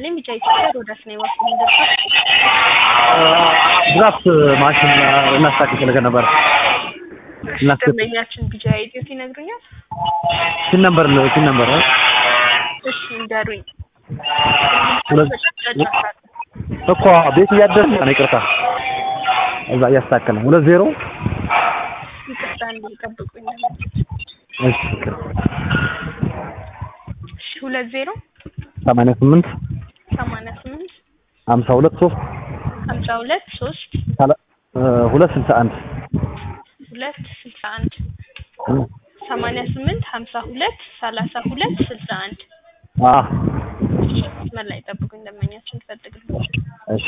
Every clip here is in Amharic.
ይስጥልኝ። ቢጫ ኢትዮጵያ ሮዳስ ነው የዋስ ምንደርሳ ድራፍት ማሽን እናስታክል ስለገ ነበር እናስከ ደንበኛችን ቢጫ ኢትዮት ይነግሩኛል። ሲን ነበር ሲን ነበር እሺ እንዳሩኝ ሁለት እኮ ቤት እያደረ ነው። ይቅርታ እዛ እያስተካከለ ነው። ሁለት ዜሮ ይቅርታ እንዲጠብቁኝ። እሺ እሺ ሁለት ዜሮ ሰማንያ ስምንት ሰማንያ ስምንት ሀምሳ ሁለት ሶስት ሀምሳ ሁለት ሶስት ሁለት ስልሳ አንድ ሁለት ስልሳ አንድ ሰማንያ ስምንት ሀምሳ ሁለት ሰላሳ ሁለት ስልሳ አንድ አዎ መስመር ላይ ጠብቁኝ። ደንበኛችን ትፈልግልኝ እሺ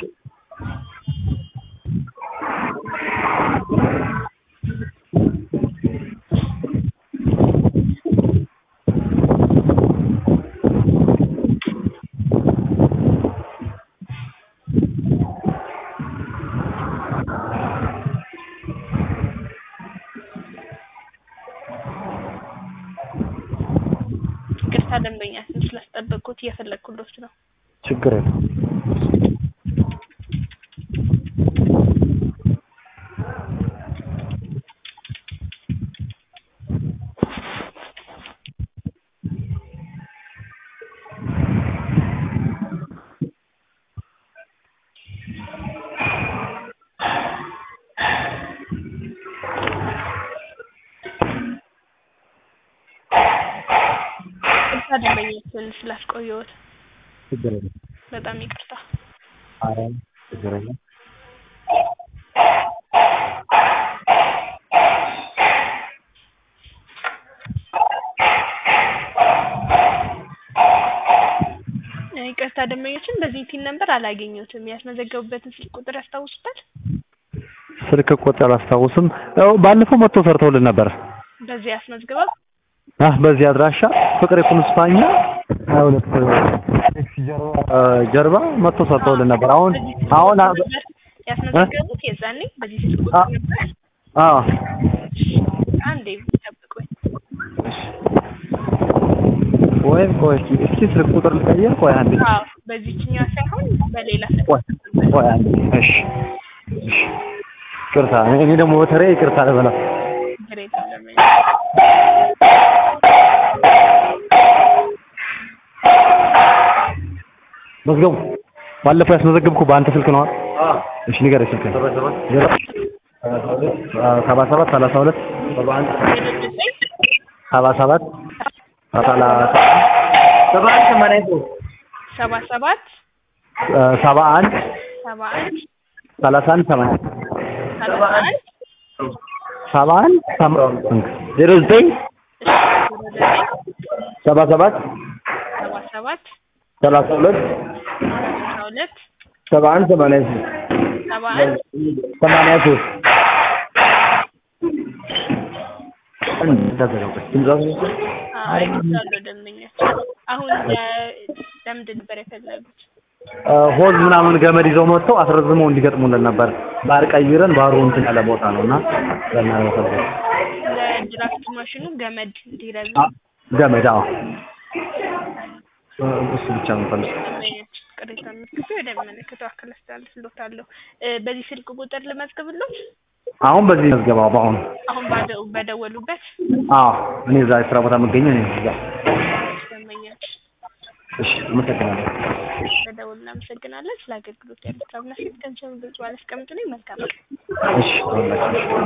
ይቅርታ ደንበኛችን ስላስጠበቅኩት እየፈለግኩሎት ነው። ችግር የለም። ይቅርታ ደንበኛችን ስላስቆየሁት ችግር የለም። በጣም ይቅርታ። ኧረ ችግር የለም። ይቅርታ ደንበኛችን በዚህ ቲን ነበር አላገኘሁትም። ያስመዘገቡበትን ስልክ ቁጥር ያስታውሱታል? ስልክ ቁጥር አላስታውስም። ያው ባለፈው መጥቶ ሰርተውልን ነበር። በዚህ ያስመዝግበው አህ በዚህ አድራሻ ፍቅር የኩንስፓኛ ሀያ ሁለት ጀርባ መጥቶ ሰርተውልን ነበር። አሁን አሁን አ- ያስመዘገቡት የዛኔ በዚህ ስልክ ቁጥር ነበር። አዎ አንዴ ጠብቁኝ። ወይ ቆይ እስኪ ስልክ ቁጥር ልቀይር። ቆይ አንዴ አዎ በዚህኛው ሳይሆን በሌላ ስልክ ቆይ ቆይ አንዴ እሺ እሺ ይቅርታ እኔ ደግሞ በተለይ ይቅርታ ልበላ ችግር የለም ደንበኛ መዝገቡ ባለፈው ያስመዘገብኩ በአንተ ስልክ ነው። እሺ ንገረኝ ስልክ ሰባ ሰባት ሰላሳ ሁለት ሰባ ሰባት ሰላሳ ሰባ ሰባት ሰባ አንድ ሰባ አንድ ሰላሳ አንድ ሰማንያ ሰላሳ አንድ ሰባ አንድ ሰማ- ዜሮ ዘጠኝ ሰባ ሰባት ሰባ ሰባት ሰላሳ ሁለት ሰላሳ ሁለት ሰባ አንድ ሰማንያ ሶስት ሰባ አንድ ሰማንያ ሶስት አይቻለሁ ደንበኛችን። አሁን ለ- ለምንድን ነበር የፈለጉት? ሆዝ ምናምን ገመድ ይዘው መጥተው አስረዝመው እንዲገጥሙልን ነበር። ባር ቀይረን ባሩ እንትን ያለ ቦታ ነው እና ለእናንተ ነበር። ለድራፍት ማሽኑ ገመድ እንዲረዝም አ- ገመድ አዎ፣ እሱ ብቻ ነው የምፈልገው። ደንበኛችን ቅሬታ ምልክቱ ወደሚመለከተው አካል አስተላልፍልዎታለሁ። እ፣ በዚህ ስልክ ቁጥር ልመዝግብሎት? አሁን በዚህ መዝገባው በአሁኑ አሁን ባደ- በደወሉበት አዎ፣ እኔ እዛ የስራ ቦታ የምገኘው እኔ እዛ። ደንበኛችን እሺ፣ አመሰግናለሁ። በደወሉ እናመሰግናለን። ስለ አገልግሎት ያሉት አብናፊት ገንዘብ ግልጽ ባላስቀምጥ ላይ መልካም ቀን። እሺ፣ አሁን